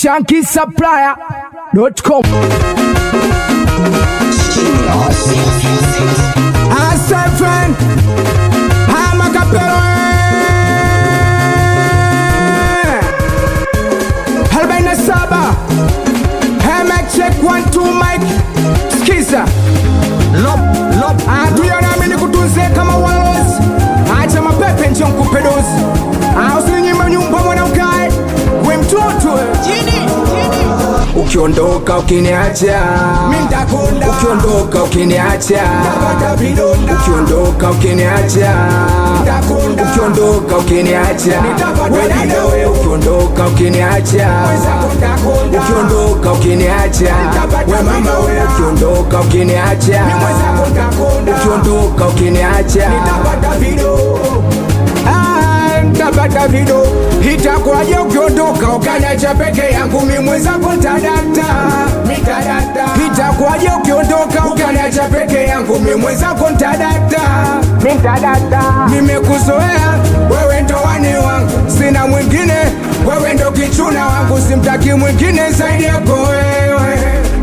shankisupplier.com. Asefen Hamakapelo arobaini na saba Hemek check one two mic skiza lop lop atuya nami nikutunze kama walozi acha mapepe nje nkupe dozi usininyima nyumba mwanamkae we mtoto ukiondoka ukiniacha mintakonda ukiondoka ukiniacha ukiondoka ukiniacha ukiondoka ukiniacha wedada we ukiondoka ukiniacha ukiondoka ukiniacha we mama we ukiondoka ukiniacha ukiondoka ukiniacha Ah, ntapata vido itakuwaje ukiondoka ukaniacha peke yangu mimwezako ntadata mitadata itakuwaje ukiondoka ukaniacha peke yangu mimwezako ntadata mitadata nimekuzoea wewe ndo wani wangu sina mwingine wewe ndo kichuna wangu simtaki mwingine zaidi yako wewe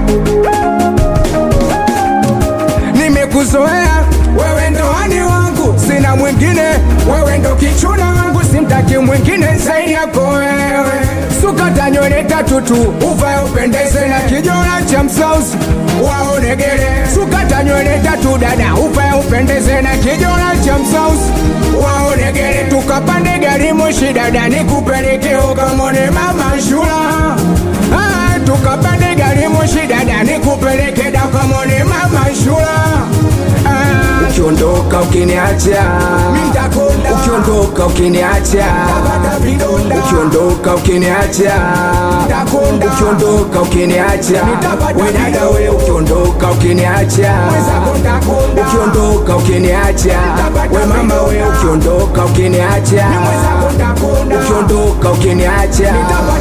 nimekuzoea wewe ndo wani wangu sina mwingine wewe ndo kichuna wangu simtaki mwingine zaidi yako wewe sukata nywele tatu tu uvae upendeze na kijora cha msausi waonegele sukata nywele tatu dada uvae upendeze na kijora cha msausi waonegele tukapande gari moshi dada nikupeleke ukamone mama shula ah, tukapande gari moshi dada nikupeleke dakamone mama shula ah, ukiondoka ukiniacha ukiondoka ukiniacha ukiondoka ukiniacha ukiondoka ukiniacha wedada we ukiondoka ukiniacha ukiondoka ukiniacha we mama we ukiondoka ukiniacha ukiondoka ukiniacha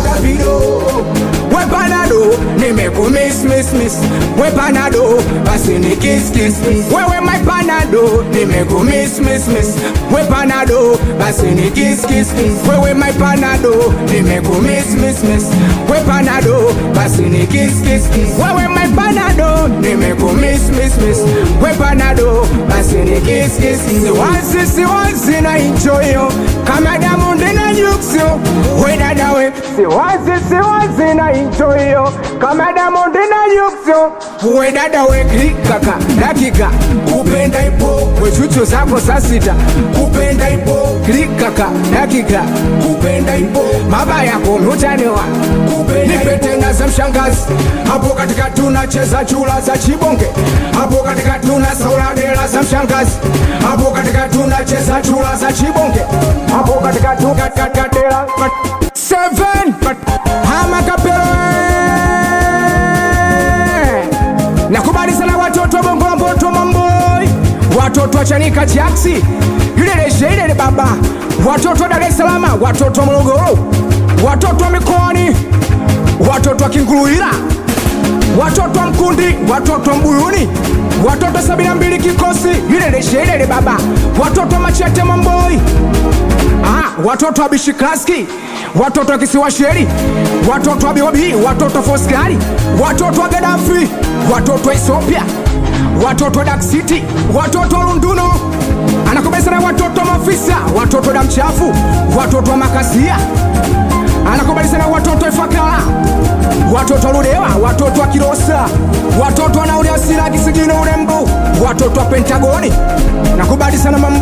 we panado nimekumismismis we panado basi ni kiskis wewe my panado nimekumismismis we panado basi ni kiskis wewe my panado nimekumismismis we panado basi ni kiskis wewe my panado nimekumismismis we panado basi ni kiskis siwazi siwazi na inchoyo kama damu ndina yuksio we dadawe siwazi siwazi na inchoyo kama damu ndina yuksio we dadawe klikaka dakika kupenda ipo wechucho zako saa sita kupenda ipo klikaka dakika kupenda ipo maba yako mutaniwa nipe tena za mshangazi hapo katika tunacheza chula za chibonge hapo katika tuna sauladela za mshangazi hapo katika tunacheza chula za chibonge hapo katika tukakatela seven hamakapelo nakubali sana watoto wa bongo mboto mamboi watoto wa chanika jaksi ileleshe ilele baba watoto wa dar es salama watoto wa morogoro watoto wa mikoani watoto wa kinguluila watoto wa mkundi watoto wa mbuyuni watoto sabini na mbili kikosi ileleshe ilele baba watoto wa machete mamboi ah, watoto wa bishiklaski watoto wa kisiwa sheri watoto wa biobi watoto wa foskari watoto wa gadafi watoto wa ethiopia watoto wa dak city watoto wa lunduno anakubesa na watoto wa mafisa watoto wa damchafu watoto wa makasia anakubali sana watoto wa ifakala watoto wa ludewa watoto wa kilosa watoto wa nauli asira kisigino urembo watoto wa pentagoni nakubali sana mama